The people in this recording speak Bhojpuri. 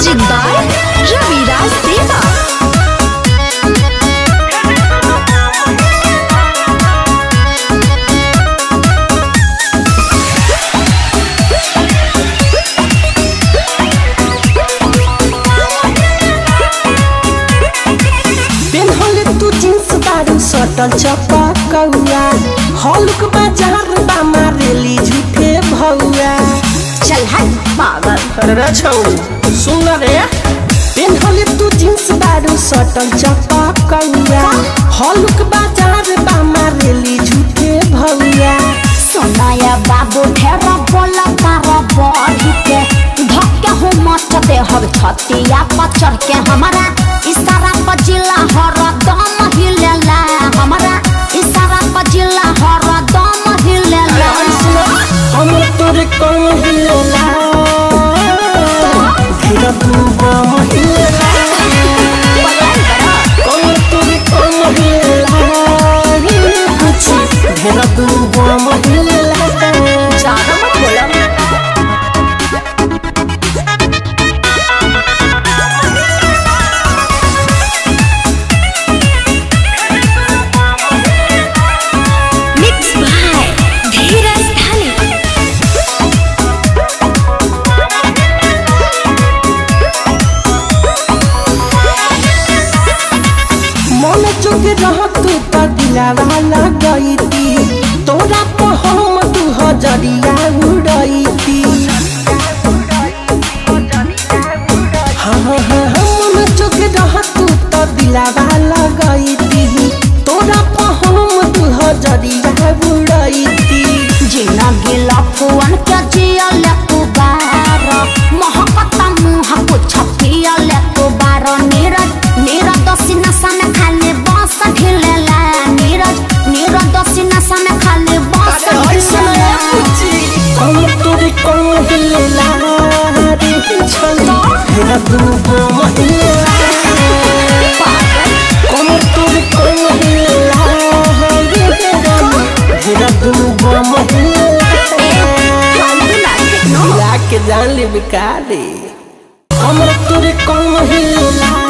Music by Ravi Raj Deva. पेन्हले तू जींस बारू सटल चपा कौआ हॉलुक बाजार बा मारेली झूठे भौआ चल हट पागल अरे रे छौ सुन रे पेन्हले तू जींस बारू सटल चपा कौआ हॉलुक बाजार बा मारेली झूठे भौआ सोनाया बाबू ढेरा बोला तारा बढ़ी के धक्के हो मच दे हर छतिया पर चढ़ के हमारा इशारा पर जिला हर दम हिलेला हमारा इशारा पर जिला हर दम हिलेला हम तोरे कम हिलेला फिर तू बम हिलेला कम तोरे कम हिलेला कुछ ढेर तू बम हिलेला ज्यादा मत बोला मिक्स बाय धीरज धानी मन चुक रह तू तो दिलावा लगैती तोरा पर हम तू हजरिया उड़ैती हाँ हाँ हाँ हाँ, मन चुक रह तू तो दिलावा लगैती तोरा पर हम तू हजरिया उड़ैती जिना गिला फुवन के जिया ले तू बार महकता मुँह कुछ पिया ले तू बार नीरज नीरज दसी नशा में खाली बांस ढिलेला नीरज नीरज दसी नशा में खाली बांस ढिलेला हम तोरे कम हिलेला रे छला हेरा तू बम हिलेला कमर तोरे कम हिलेला रे हेरा तू बम हिलेला मिला के जान ले बिकारी कमर तोरे कम हिलेला